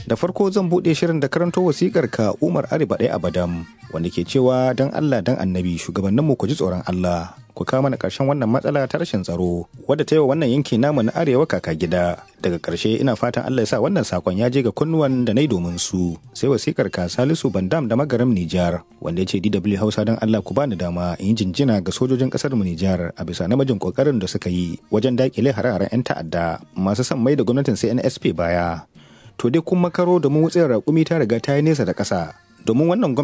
Da farko zan buɗe shirin da karanto wasikar ka Umar Ariba ɗaya Abadam wanda ke cewa dan Allah dan Annabi shugabanninmu ku ji tsoron Allah. Ku kawo mana ƙarshen wannan matsala ta rashin tsaro wadda ta yi wa wannan yanki namu na arewa kaka gida. Daga ƙarshe ina fatan Allah ya sa wannan sakon ya je ga kunnuwan da na yi domin su. Sai wasikar ka Salisu Bandam da Magaram Nijar wanda ya ce DW Hausa dan Allah ku bani dama in yi jinjina ga sojojin ƙasar mu Nijar a bisa namijin ƙoƙarin da suka yi wajen daƙile hare-haren 'yan ta'adda masu son mai da gwamnatin CNSP baya. to dai kun makaro domin wutsiyar raƙumi ta riga ta yi nesa da ƙasa domin wannan